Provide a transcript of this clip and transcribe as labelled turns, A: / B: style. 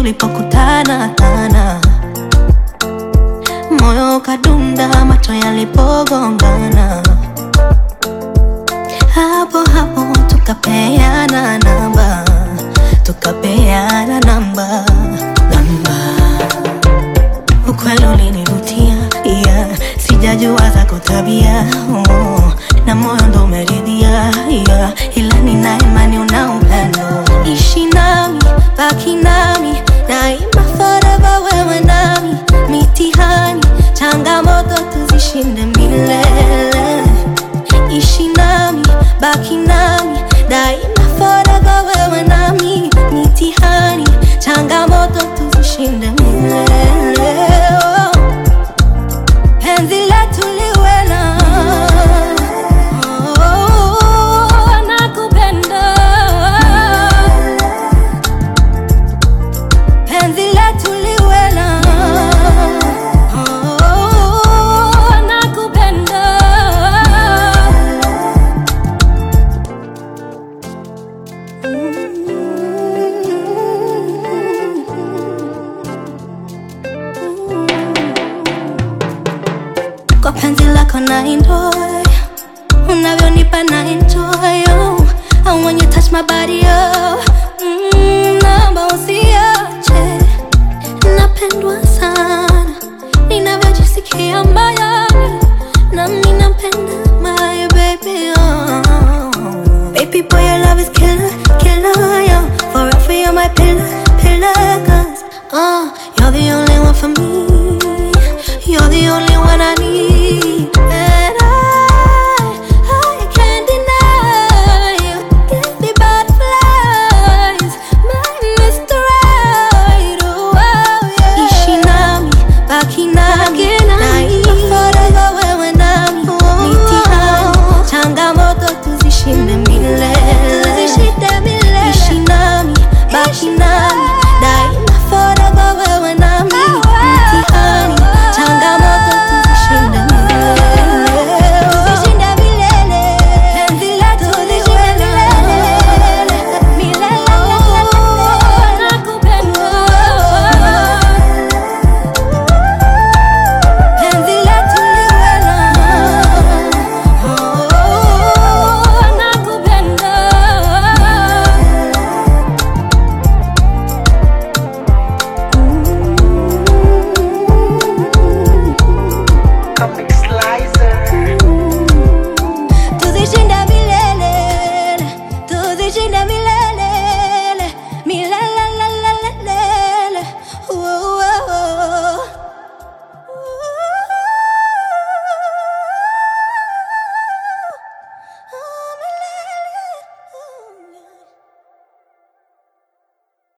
A: tulipokutana tana, moyo ukadunda, macho yalipogongana, hapo hapo tukapeana namba, tukapeana namba, namba. Ukweli ulinivutia, yeah. Sijajua zako tabia oh. Na moyo ndo umeridhia yeah. Ila nina imani una upendo, ishi nami, baki nami daima, forever wewe nami, mitihani changamoto tuzishinde milele, ishi nami, baki nami daima, forever wewe nami, mitihani changamoto tuzishinde milele oh. Penzi letu liwe na oh, nakupenda. Penzi letu liwe na oh, nakupenda. Kwa penzi lako na enjoy Unavyonipa na enjoy oh. And when you touch my body oh. mm, Naomba usiache Napendwa sana Ninavyojisikia moyoni Nami napenda my baby oh. Baby boy your love is killing